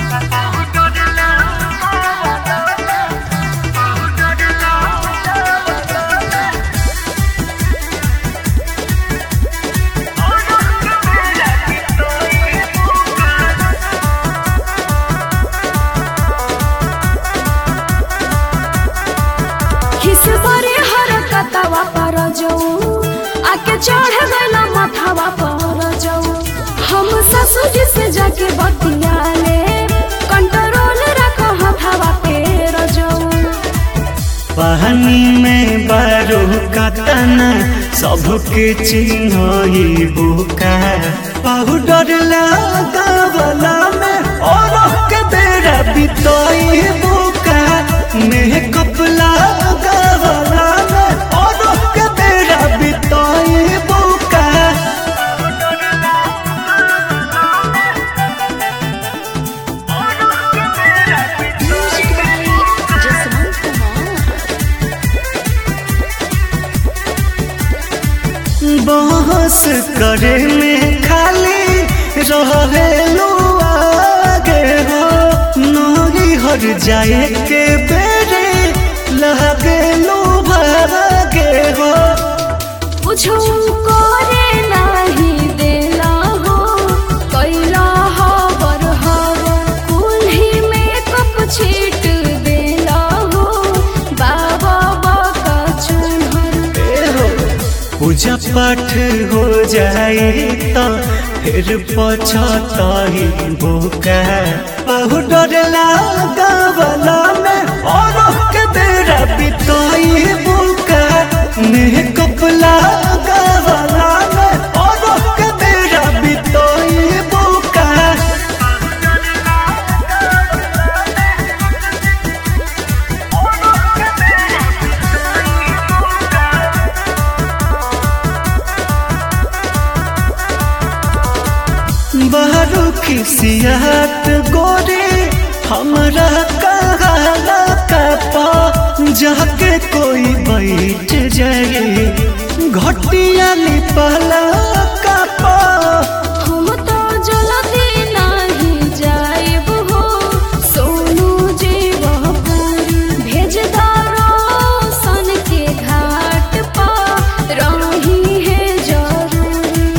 खिसबरे हरकतवा पर जाऊ आके चढ़ गइला माथावा पर जाऊ हम ससुर जी से जाके बतिया ले कंट्रोल रख हथावा पे रजाऊ पानी में बारो कतना सबके चिन्ह बुका पाउडर लगावला में और के बेरा बितई बुका मेकअप लगावला में और के बेरा बितई बुका बहस करे में खाली रहेलू आगे हो नही हर जाए के बेरे लगेलू भागे हो कुछो करे नाही देला हो कैला हबर हबर कुल्ही में कप छीट देला हो बाबा बाका चुनहर ए हो पूजा पाठ हो जाए तो फिर पछताही बुका पाउडर लगावला में और के बेरा बिताई बुका मेकअप लगावला में और के बेरा बिताई बुका बारू खिसियात गोरे हमरा कहाला कपा जाके कोई बैठ जाए घटिया लिपला कपा हम तो जल्दी नहीं जाएब हो सोनू जीवपुरी भेज दारो सन के घाट पर रही है जरूरी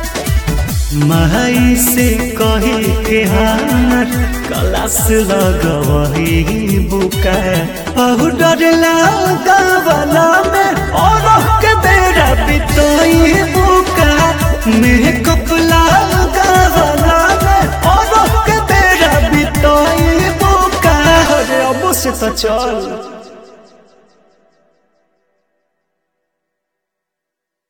माई से कही के हमर कलास लगवही बुका पाउडर लगावला में और के बेरा बितई बुका मेकअप लगावला में और के बेरा बितई बुका अरे अब से तो चल